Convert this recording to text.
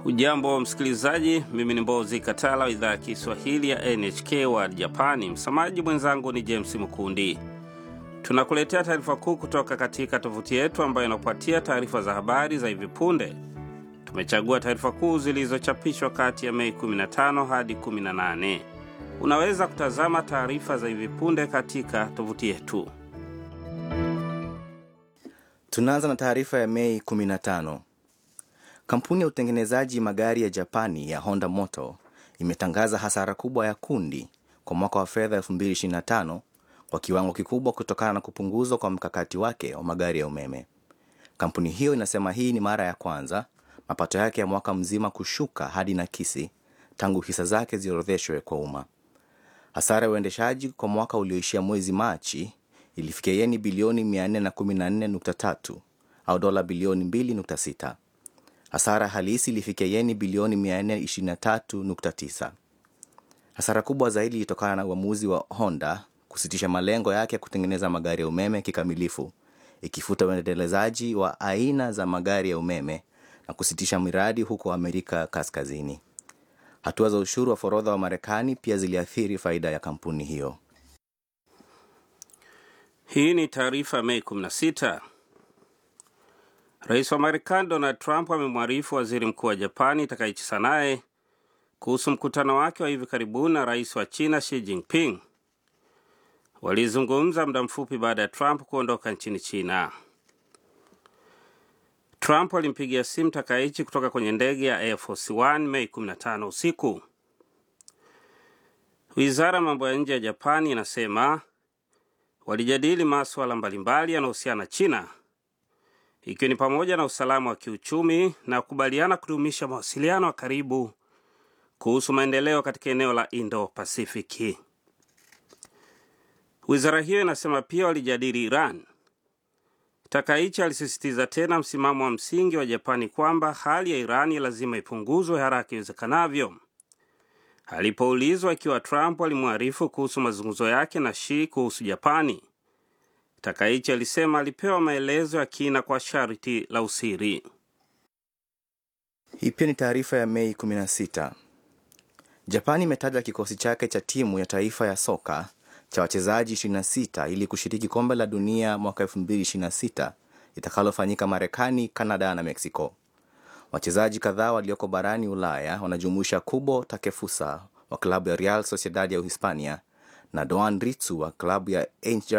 Ujambo msikilizaji, mimi ni Mbozi Katala wa idhaa ya Kiswahili ya NHK wa Japani. Msamaji mwenzangu ni James Mkundi. Tunakuletea taarifa kuu kutoka katika tovuti yetu ambayo inakupatia taarifa za habari za hivi punde. Tumechagua taarifa kuu zilizochapishwa kati ya Mei 15 hadi 18. Unaweza kutazama taarifa za hivi punde katika tovuti yetu. Tunaanza na taarifa ya Mei 15. Kampuni ya utengenezaji magari ya Japani ya Honda Motor imetangaza hasara kubwa ya kundi kwa mwaka wa fedha 2025 kwa kiwango kikubwa kutokana na kupunguzwa kwa mkakati wake wa magari ya umeme. Kampuni hiyo inasema hii ni mara ya kwanza mapato yake ya mwaka mzima kushuka hadi nakisi tangu hisa zake ziorodheshwe kwa umma. Hasara ya uendeshaji kwa mwaka ulioishia mwezi Machi ilifikia yeni bilioni 414.3 au dola bilioni 2.6. Hasara halisi ilifikia yeni bilioni 423.9. Hasara kubwa zaidi ilitokana na uamuzi wa Honda kusitisha malengo yake ya kutengeneza magari ya umeme kikamilifu, ikifuta uendelezaji wa aina za magari ya umeme na kusitisha miradi huko Amerika Kaskazini. Hatua za ushuru wa forodha wa Marekani pia ziliathiri faida ya kampuni hiyo. Hii ni taarifa Mei 16. Rais wa Marekani Donald Trump amemwarifu waziri mkuu wa Japani Takaichi naye kuhusu mkutano wake wa hivi karibuni na rais wa China Xi Jinping. Walizungumza muda mfupi baada ya Trump kuondoka nchini China. Trump alimpigia simu Takaichi kutoka kwenye ndege ya Air Force One Mei 15 usiku. Wizara ya mambo ya nje ya Japani inasema walijadili masuala mbalimbali yanayohusiana na China ikiwa ni pamoja na usalama wa kiuchumi na kukubaliana kudumisha mawasiliano ya karibu kuhusu maendeleo katika eneo la Indo-Pasifiki. Wizara hiyo inasema pia walijadili Iran. Takaichi alisisitiza tena msimamo wa msingi wa Japani kwamba hali ya Irani lazima ipunguzwe haraka iwezekanavyo. Alipoulizwa ikiwa Trump alimwarifu kuhusu mazungumzo yake na Xi kuhusu Japani, Takaichi alisema alipewa maelezo ya kina kwa sharti la usiri. Hii pia ni taarifa ya Mei 16. Japani imetaja kikosi chake cha timu ya taifa ya soka cha wachezaji 26 ili kushiriki kombe la dunia mwaka 2026 itakalofanyika Marekani, Kanada na Meksiko. Wachezaji kadhaa walioko barani Ulaya wanajumuisha Kubo Takefusa wa klabu ya Real Sociedad ya Uhispania na Doan Ritsu wa klabu ya